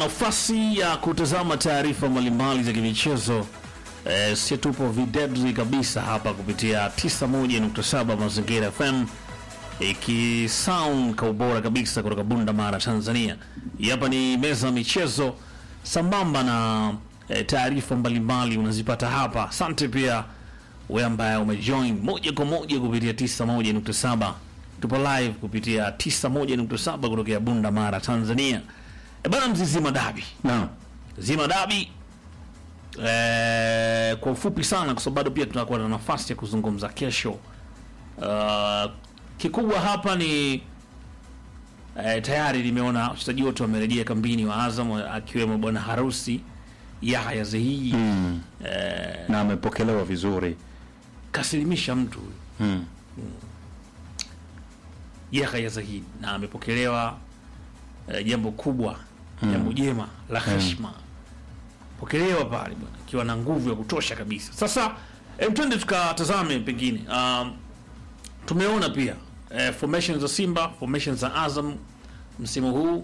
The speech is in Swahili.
nafasi ya kutazama taarifa mbalimbali za kimichezo eh, si tupo videbzi kabisa hapa kupitia 91.7 Mazingira FM ikisound kwa ubora kabisa kutoka Bunda Mara, Tanzania. Hii Hapa ni meza ya michezo sambamba na eh, taarifa mbalimbali unazipata hapa. Asante pia wewe ambaye umejoin moja kwa moja kupitia 91.7. Tupo live kupitia 91.7 kutokea Bunda Mara, Tanzania. E bana, mzizima dabi Naam. zima dabi eh, kwa ufupi sana, kwa sababu bado pia tunakuwa na nafasi ya kuzungumza kesho. Uh, kikubwa hapa ni eh, tayari nimeona wachezaji wote wamerejea kambini wa Azam akiwemo bwana harusi Yahya Zehiyi Mm. eh, Na amepokelewa vizuri. kasilimisha mtu huyu Mm. Yahya Zahid na amepokelewa eh, jambo kubwa jambo jema la heshima pokelewa pale bwana akiwa na nguvu ya kutosha kabisa. Sasa em, twende tukatazame pengine um, tumeona pia eh, formation za Simba formation za Azam msimu huu